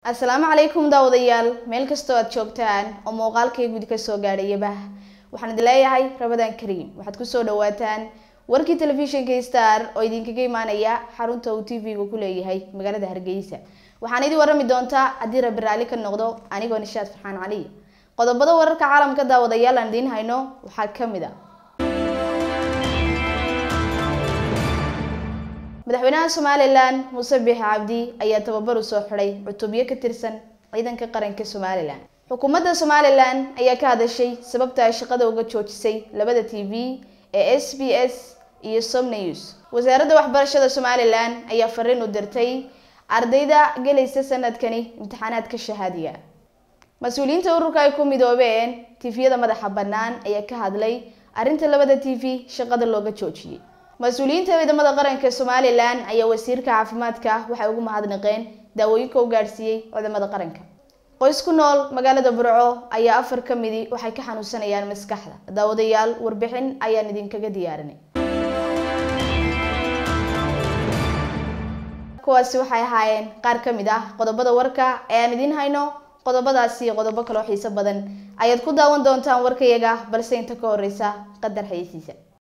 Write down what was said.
asalaamu calaykum daawadayaal meel kastoo aad joogtaan oo muuqaalkay gudi ka soo gaadhayaba waxaan idin leeyahay rabadaan kariim waxaad kusoo dhawaataan warkii telefishinka star oo idinkaga imaanaya xarunta uu t v-ga ku leeyahay magaalada hargeysa waxaan idin warami doontaa haddii rabi raalli ka noqdo anigoo nishaad farxaan cali qodobada wararka caalamka daawadayaal aan idiin hayno waxaa kamid a madaxweynaha somalilan muuse biix cabdi ayaa tababar u soo xiday cutubyo ka tirsan ciidanka qaranka somalilan xukuumadda somalilan ayaa ka hadashay sababta ay shaqada uga joojisay labada t v ee s b s iyo somnews wasaaradda waxbarashada somalilan ayaa fariin u dirtay ardayda gelaysa sanadkani imtixaanaadka shahaadiga mas-uuliyiinta ururka ay ku midoobeen tifyada madaxa bannaan ayaa ka hadlay arrinta labada t v shaqada looga joojiyey mas-uuliyiinta ciidamada qaranka somalilan ayaa wasiirka caafimaadka waxay ugu mahadnaqeen daawooyinka u gaadhsiiyey ciidamada qaranka qoys ku nool magaalada burco ayaa afar ka midi waxay ka xanuunsanayaan maskaxda daawadayaal warbixin ayaan idinkaga diyaarinay kuwaasi waxay ahaayeen qaar ka mid ah qodobada warka ee aan idiin hayno qodobadaasi iyo qodobo kaloo xiiso badan ayaad ku daawan doontaan warkayaga balse inta ka horeysa qadar xayeysiisa